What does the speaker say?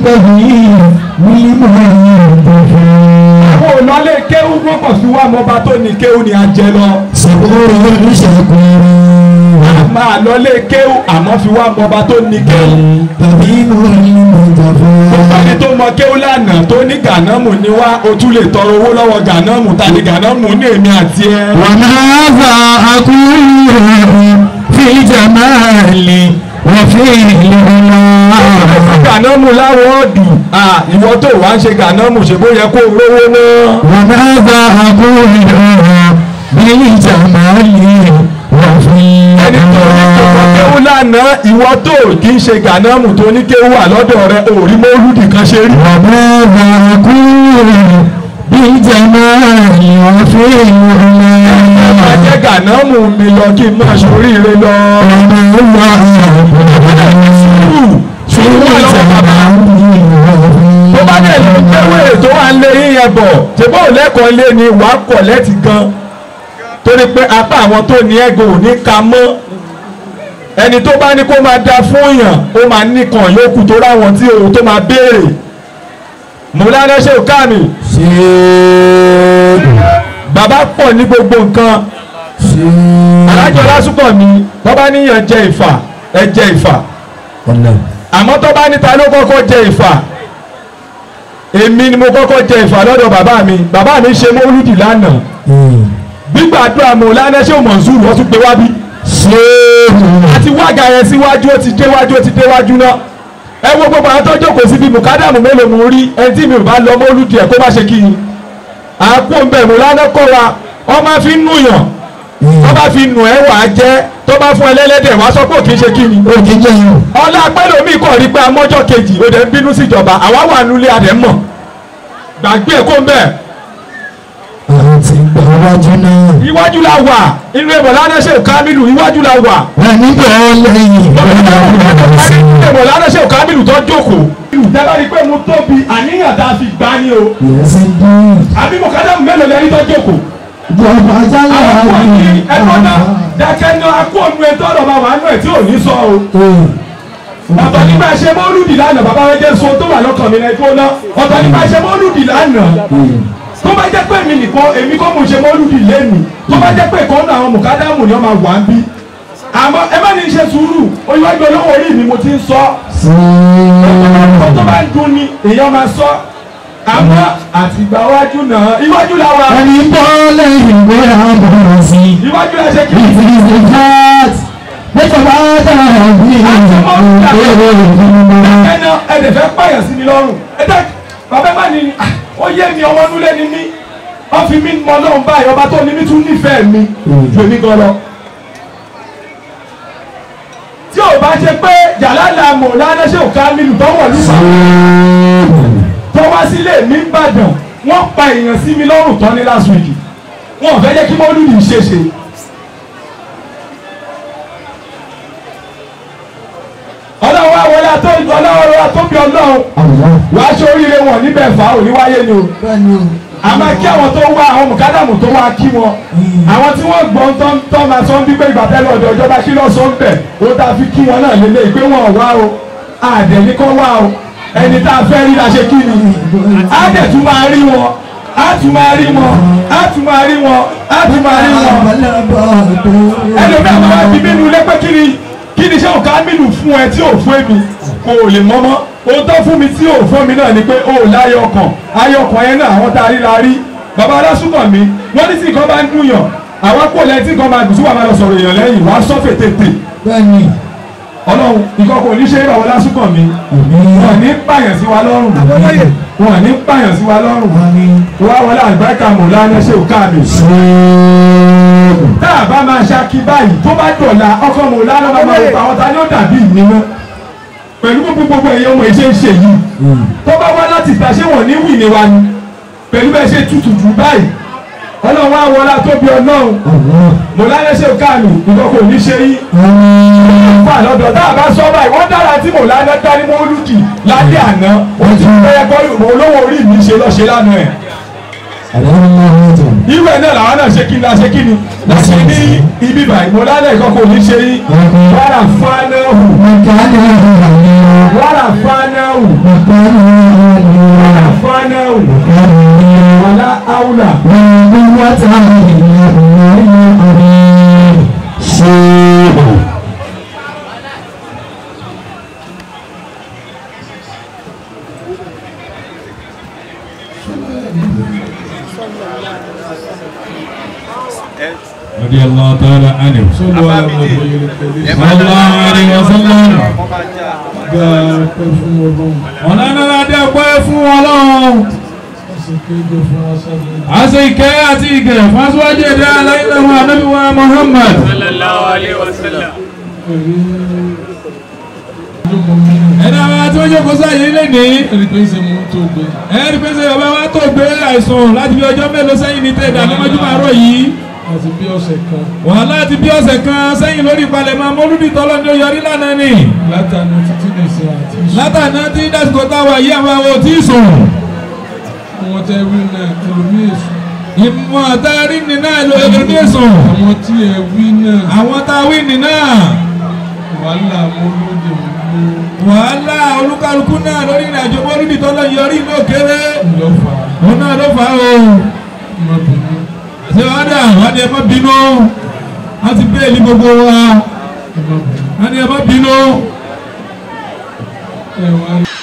البهيم بالمنتفى àwọn ònàlé kéwú gbọ́kọ̀ sí wa mọba tó ní kéwú ni a jẹ lọ. صبور شكور máa lọlé kéwú àmọ́ fi wá mọba tó ní kéwú. البهيم gbogbo ẹni المنتفى tó mọ kéwú lánàá tó ní gànámù ni wá o tún lè tọrọ owó lọ́wọ́ gànámù ta ni gànámù ní èmi àti ẹ. وماذا أقول في الجمال وفي العلا gànámù láwọn ọ̀dùn ìwọ tó wá ń ṣe gànámù ṣe bó yẹ kó o rówó náà. وماذا أقول بالجمال وفي ẹni tó ní kó mọ العلا kéwú lánàá ìwọ tó kì í ṣe gànámù tó ní kéwú wà lọ́dọ̀ rẹ òrí mọ́lúdì kan ṣe rí. وماذا أقول بالجمال وفي máa العلا jẹ́ gànámù mi lọ kí n máa ṣoríire lọ. sùúrù wà lọ́wọ́ bàbá. tó bá dẹ̀ lọ gbẹ́wé tó wà ń lé yíyan bọ̀ ṣèbó lẹ́kọ̀ọ́ lé ni wà á kọ̀ lẹ́tì gan torí pé apá àwọn tó ní ẹ̀gùn ò ní ka mọ́ ẹni tó bá ní kó máa da fún yàn ó máa nìkan yòókù tó ráwọn tí òun tó máa béèrè mọ̀lánà ṣe ò ká mi bàbá pọ̀ ní gbogbo nǹkan alájọ lásùpọ̀ mi tó bá níyàn jẹ ìfà ẹ jẹ ìfà àmọ́ tó bá níta ló kọ́kọ́ jẹ ìfà èmi ni mo kọ́kọ́ jẹ ìfà lọ́dọ̀ bàbá mi bàbá mi ṣe mọ́lúdì lánàá gbígbàdúrà mọ̀ lánàá ṣé o mọ̀ zuru wọ́n tún pé wá bí. àti wága yẹn síwájú ó ti déwájú ó ti déwájú náà ẹ wo gbogbo àwọn tó jókòó síbi mùkádàmù mélòó mo rí ẹni tí mi ò bá lọ mọ́lúdì ẹ̀ kó má ṣe kí ni. àpò ń bẹ̀ mọ̀ lánàá kọ́ wa wọ́n máa fi nù yàn wọ́n bá fi nù ẹ́ wà á jẹ́ tó bá fún ẹlẹ́lẹ́dẹ̀ wá sọ pé òkè ṣe kí ni. ọlá pẹ́lúmi kọ̀ rí pé amọ́jọ́ kejì ó dẹ̀ ń bínú síjọba àwa wà nulẹ̀ adẹ̀ mọ̀ gbàgbé ẹ̀ kó ń bẹ̀ àti gbàwájú náà iwájú la wà inú ẹ̀bọ̀ lánàá ṣe kámílù iwájú la wà wà nígbà lẹ́yìn ẹ̀bọ̀ lánàá ṣe kámílù tó jókòó. ìjọba rí i pé mo tóbi àníyàn tá a fi gbá ní o yẹsẹ dùn àbí mo kájà mélòó lẹ́ni tó jókòó. jọba jálá àwọn kò ní ẹ̀kọ́ náà dákẹ́ ní akóònù ẹ̀ tọ́rọ̀ bá wà nù ẹ̀ tí ò ní sọ o. ọ̀tọ̀ nípa ṣe mọ́lúdì lánàá bàbá wẹ́jẹ́ so tó wà lọ́kàn mi náà gbóná ọ̀tọ̀ nípa ṣe mọ́lúdì lánàá tó bá jẹ́ pé mi nìkan èmi kọ́ mo ṣe mọ́lúdì lẹ́nu tó bá jẹ́ pé ìkan náà àwọn mùkádàmù ni wọ́n máa wà ń bí àmọ́ ẹ má ní ṣe sùúrù oyinwájú olówó orí mi mo ti ń sọ ọ̀tọ̀ tó bá ń dun ni èèyàn máa sọ àmọ́ àtìgbà iwájú náà iwájú la wà ẹni bọ́ lẹ́yìn bóyá bọ̀ sí iwájú la ṣe kí it is the fact mẹ́tọ̀ bá dára bí ẹnà ẹ̀dẹ̀ fẹ́ pààyàn sí mi lọ́rùn ẹ̀dá bàbá má ní ó yé mi ọmọ nulẹ̀ ni mí wọ́n fi mí mọ lọ́run báyìí ọba tó ní mí tún nífẹ̀ẹ́ mi ju èmi gan lọ. tí ò bá ṣe pé jàlálà mọ̀ lánàá ṣe òkà mílù tọ́wọ̀ lùfà tó wá sílé mi ń bàdàn wọ́n pa èèyàn sí mi lọ́rùn tán ní last week wọn ò fẹ́ jẹ́ kí mọ́lúdì ṣe ṣe. ọlọ́run wá wọlé àtọ́ ọlọ́run wá tóbi ọlọ́run wàá ṣe oríire wọn níbẹ̀ fà á òní wáyé ni o a máa kí àwọn tó wá àwọn mùkádàmù tó wá kí wọn àwọn tí wọ́n gbọ́n tán tán máa sọ ń bí pé ìgbà tẹ́lẹ̀ ọ̀dọ̀ ìjọba kí lọ́ sọ ń bẹ̀ ó tá a fi kí wọn náà lélẹ̀ pé wọn ò wá o àdẹ̀ ní kọ́ wá o ẹni tá a fẹ́ rí la ṣe kí ni á dẹ̀ tún máa rí wọn á tún máa rí wọn á tún máa rí wọn á tún máa rí wọn ẹlòmí àwọn àbí mínú ilé pé kí ni kí ni ṣé òkà mínú fún ẹ tí ò fún èmi kò lè mọ́mọ́ ohun tó fún mi tí ò fún mi náà ni pé ó láyọ̀ ọkàn ayọ̀ ọkàn yẹn náà àwọn tá a rí la rí bàbá alásùnkàn mi wọ́n ní tí nǹkan bá ń dùn yàn àwọn kò lẹ́yìn tí nǹkan máa dùn sí wàá máa lọ sọ̀rọ̀ èèyàn lẹ́yìn wàá sọ fètètè bẹ́ẹ̀ni ọlọ́run nǹkan kò ní ṣe é bàbá alásùnkàn mi wọn ní pààyàn sí wa lọ́rùn wọn ní pààyàn sí wa lọ́rùn wá wọlé àlùbáríkà mọ̀lá ní ṣe òkà mi tá a bá máa ṣáàkì báyìí tó bá dọ̀la ọkọ mọ̀lá ló máa máa wọ àwọn ta ni ó dàbí ìnínú pẹ̀lú gbogbo gbogbo ẹ̀yẹ ọmọ ìṣe ń ṣe yìí tó bá wá láti ìta ṣé wọ́n ní wì ní wa ni pẹ̀lú bẹ́ẹ̀ ṣe tutù jù báyìí ọlọ́run á wọlá tóbi ọlọ́run mọ̀lá ní ṣe òkà mi nǹkan kò ní ṣe yín fà lọ́dọ̀ tá a bá sọ báyìí wọ́n dára tí mò lánàá dání mọ́lúdì lálẹ́ àná wọ́n ti bẹ́ẹ̀ kọ́ olówó orí mi ṣe lọ́ṣẹ́ lánàá ẹ̀. irú ẹ̀ náà làwọn náà ṣe kí ni a ṣe kí ni láti ní ibi báyìí mò lánàá ìkọ́ kò ní ṣe yín wàrà fánáhù wàrà fánáhù رضي الله تعالى عنه صلى الله عليه وسلم ọ̀nà adé ọpẹ́ fún ọlọ́run àṣẹ ìkẹ́ àti ìgẹ̀ fásiwájú ẹ̀dá aláìlẹ́wọ̀n anábíwá Muhammad sallallahu alaihi wasallam. ẹ̀dá wa tí wọ́n jókòó sáyé lé ní ẹni pé ń ṣe mú tó gbé ẹ̀rí pé ṣe bàbá wa tó gbé àìsàn láti bí ọjọ́ mélòó sẹ́yìn ní tẹ̀dá lọ́mọdún àárọ̀ yìí àti bí ọ̀sẹ̀ kan wọ́n láti bí ọ̀sẹ̀ kan sẹ́yìn lórí ìpalẹ̀mọ́ mọ́lúdì tọ́lọ́ ní oyọrí lánàá ni látàná títí lè ṣe àti ìṣù látàná tí dásìkò táwa yìí àwọn àwọn ò tí ì sùn àwọn tẹ wí náà ẹlòmíì èṣù ìmọ̀ àtàrí ni náà ló ẹlòmí sùn àwọn tí ẹ wí náà àwọn táwí ni náà wàhálà mọ́lódì mú wàhálà olúkálukú náà lórí ìrìnàjò mọ́lúdì tọ́lọ́ yọrí inú òkèrè lọ́fà òun náà ló fà á o ọmọbìnrin ṣé wọ́n dà wọ́n ní ẹ má bínú wọ́n ti bẹ́ẹ̀lì gbogbo wa ọmọbìnrin wọ́n ní ẹ má bínú ẹ wá rí